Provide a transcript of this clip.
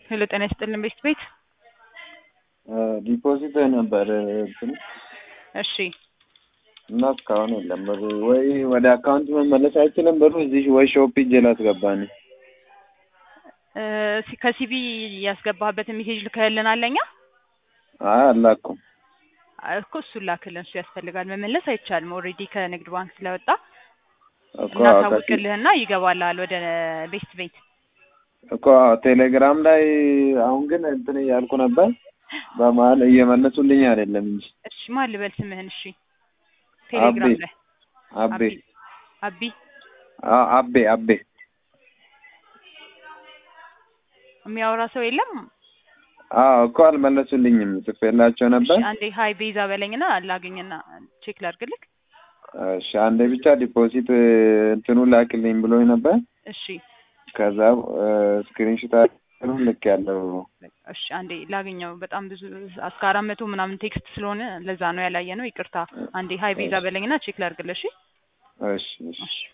ሄሎ ጤና ይስጥልን ቤት ቤት ዲፖዚት ነበር እንትን እሺ እና እስካሁን የለም ብሩ። ወይ ወደ አካውንት መመለስ አይችልም ብሩ እዚህ ወይ ሾፕ ሂጅ ላስገባ ነው። እ ሲ- ከሲቢ ያስገባህበትን ሜሴጅ ልከህልናል ለኛ አይ አላኩም። እኮ እሱን ላክልን። እሱ ያስፈልጋል። መመለስ አይቻልም። ኦልሬዲ ከንግድ ባንክ ስለወጣ እኮ እናሳውቅልህና ይገባልሃል ወደ ቤስት ቤት። እኮ ቴሌግራም ላይ አሁን ግን እንትን እያልኩ ነበር። በመሀል እየመለሱልኝ አይደለም እንጂ እሺ ማን ልበል ስምህን? እሺ ቴሌግራም አቤ ላይ አቤ አቢ አ- አቤ አቤ የሚያወራ ሰው የለም። አዎ እኮ አልመለሱልኝም። ጽፌላቸው ነበር። እሺ አንዴ ሀይ ቤዛ በለኝና ላገኝና ቼክ ላድርግልክ። እሺ አንዴ ብቻ ዲፖዚት እንትኑ ላክልኝ ብሎኝ ነበር። እሺ ከዛ ስክሪንሾት ልክ ያለው እሺ አንዴ ላገኘው። በጣም ብዙ እስከ አራት መቶ ምናምን ቴክስት ስለሆነ ለዛ ነው ያላየ ነው። ይቅርታ። አንዴ ሀይ ቤዛ በለኝና ቼክ ላድርግልሽ። እሺ እሺ እሺ